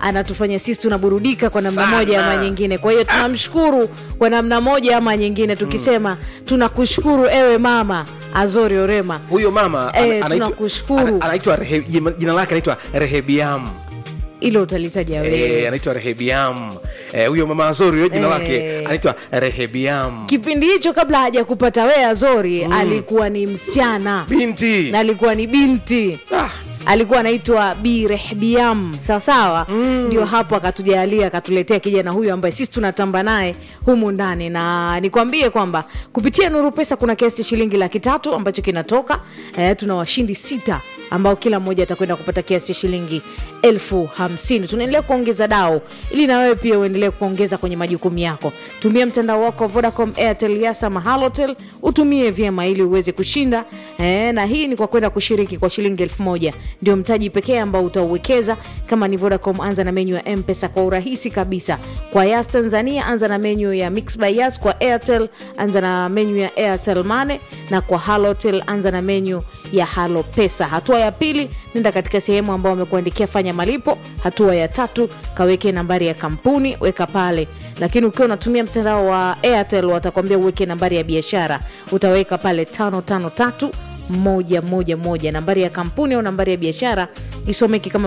anatufanya sisi tunaburudika kwa namna Sana. moja ama nyingine kwa hiyo tunamshukuru kwa namna moja ama nyingine tukisema tunakushukuru ewe mama azori orema huyo mama Eh, ana- anaitwa- tunakushukuru. ana- anaitwa Rehe- jina- jina lake anaitwa rehebiam ilo utalitaja Eh, wewe anaitwa rehebiam Eh, huyo mama azori huyo jina Eh. lake anaitwa rehebiam kipindi hicho kabla hajakupata wewe azori alikuwa ni msichana binti na alikuwa ni binti ah, alikuwa anaitwa bi rehbiam sawasawa ndio hapo akatujalia akatuletea kijana huyu ambaye sisi tunatamba naye humu ndani na nikwambie kwamba kupitia nuru pesa kuna kiasi cha shilingi laki tatu ambacho kinatoka eh, tuna washindi sita ambao kila mmoja atakwenda kupata kiasi cha shilingi elfu hamsini tunaendelea kuongeza dao ili na wewe pia uendelee kuongeza kwenye majukumu yako tumia mtandao wako wa vodacom airtel yasa mahalotel utumie vyema ili uweze kushinda eh, na hii ni kwa kwenda kushiriki kwa shilingi elfu moja ndio mtaji pekee ambao utauwekeza kama ni vodacom anza na menyu ya mpesa kwa urahisi kabisa kwa yas tanzania anza na menyu ya mix by yas kwa airtel anza na menyu ya airtel mane na kwa halotel anza na menyu ya halo pesa hatua ya pili nenda katika sehemu ambao wamekuandikia fanya malipo hatua ya tatu kaweke nambari ya kampuni weka pale lakini ukiwa unatumia mtandao wa airtel watakwambia uweke nambari ya biashara utaweka pale tano tano tatu moja moja moja nambari ya kampuni au nambari ya biashara isomeki kama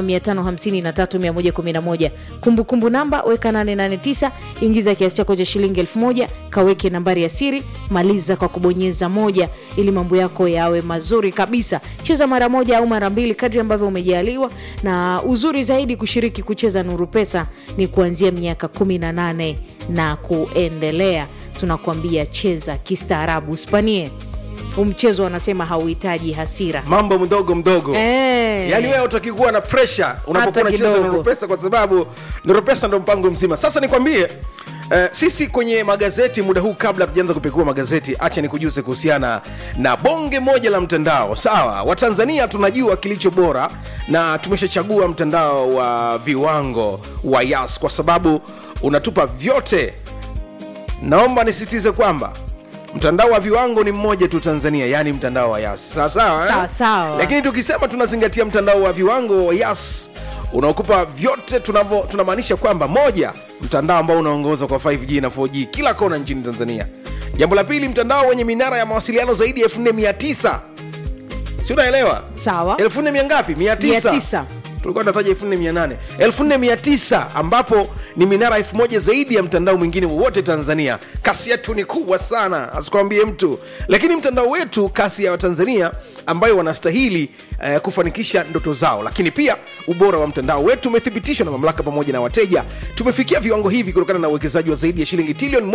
553111 kumbukumbu namba weka 889 ingiza kiasi chako cha shilingi 1000 kaweke nambari ya siri maliza kwa kubonyeza moja ili mambo yako yawe mazuri kabisa cheza mara moja au mara mbili kadri ambavyo umejaliwa na uzuri zaidi kushiriki kucheza nuru pesa ni kuanzia miaka 18 na kuendelea tunakuambia cheza kistaarabu uspanie umchezo wanasema hauhitaji hasira mambo mdogo mdogo Eh. yaani wewe utaki kuwa na presha unapokuwa Hata unacheza kidogo. noropesa kwa sababu noropesa ndo mpango mzima sasa nikwambie Uh, sisi kwenye magazeti muda huu kabla tujaanza kupekua magazeti acha nikujuze kuhusiana na bonge moja la mtandao sawa watanzania tunajua kilicho bora na tumeshachagua mtandao wa viwango wa yas kwa sababu unatupa vyote naomba nisitize kwamba mtandao wa viwango ni mmoja tu tanzania yaani mtandao wa yas sawasawa eh? Sawa, sawa. lakini tukisema tunazingatia mtandao wa viwango wa yas unaokupa vyote tunavyo tunamaanisha kwamba moja mtandao ambao unaongoza kwa 5g na 4g kila kona nchini tanzania jambo la pili mtandao wenye minara ya mawasiliano zaidi ya 4900 si unaelewa Sawa. 1400 ngapi 900 900. tulikuwa tunataja 4800 4900 ambapo ni minara 1000 zaidi ya mtandao mwingine wowote tanzania kasi yetu ni kubwa sana asikwambie mtu lakini mtandao wetu kasi ya watanzania ambayo wanastahili eh, kufanikisha ndoto zao lakini pia ubora wa mtandao wetu umethibitishwa na mamlaka pamoja na wateja tumefikia viwango hivi kutokana na uwekezaji wa zaidi ya shilingi trilioni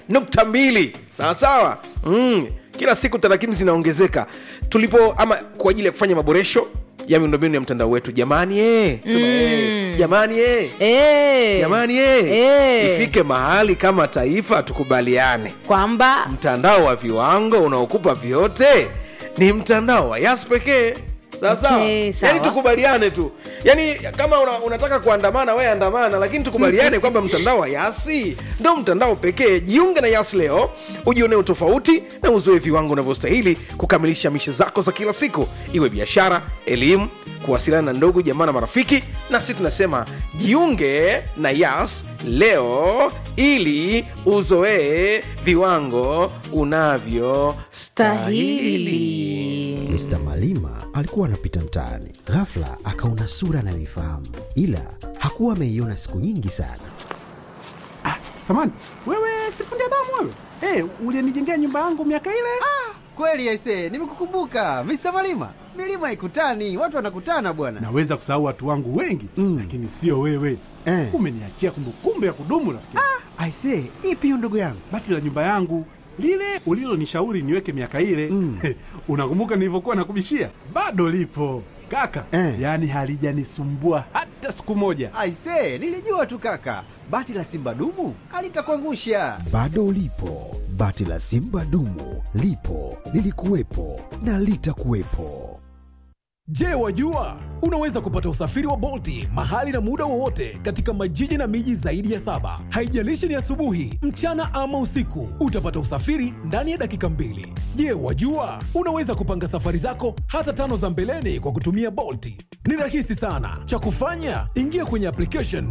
1.2 sawasawa mm. kila siku tarakimu zinaongezeka tulipo ama kwa ajili ya kufanya maboresho ya miundombinu ya mtandao wetu jamani eh. Sema, eh. jamani eh. Eh, jamani eh. Eh. ifike mahali kama taifa tukubaliane kwamba mtandao wa viwango unaokupa vyote ni mtandao wa yas pekee sasa Okay, sawa. yani tukubaliane tu yani kama una, unataka kuandamana we andamana lakini tukubaliane kwamba mtandao wa yasi ndo mtandao pekee jiunge na yas leo ujione utofauti na uzoe viwango unavyostahili kukamilisha mishe zako za kila siku iwe biashara elimu kuwasiliana na ndugu jamaa na marafiki nasi tunasema jiunge na yas leo ili uzoee viwango unavyostahili Mr. Malima alikuwa anapita mtaani, ghafla akaona sura anayoifahamu, ila hakuwa ameiona siku nyingi sana. Samani, wewe sifundi damu wewe? Hey, ulienijengea nyumba yangu miaka ile? Kweli aise, nimekukumbuka Mr. Malima. Milima haikutani, watu wanakutana bwana. Naweza kusahau watu wangu wengi Mm. lakini sio wewe. Eh. Umeniachia kumbukumbu ya kudumu rafiki. Aise, ipi hiyo ndugu yangu? Bati la nyumba yangu lile ulilonishauri niweke miaka ile Mm. unakumbuka nilivyokuwa nakubishia? Bado lipo kaka, Eh. yaani halijanisumbua hata siku moja. Aise, nilijua tu kaka. Bati la Simba dumu alitakuangusha. Bado lipo bati la Simba dumu, lipo lilikuwepo na litakuwepo. Je, wajua unaweza kupata usafiri wa Bolti mahali na muda wowote katika majiji na miji zaidi ya saba. Haijalishi ni asubuhi, mchana ama usiku, utapata usafiri ndani ya dakika mbili. Je, wajua unaweza kupanga safari zako hata tano za mbeleni kwa kutumia Bolti? Ni rahisi sana. Cha kufanya, ingia kwenye application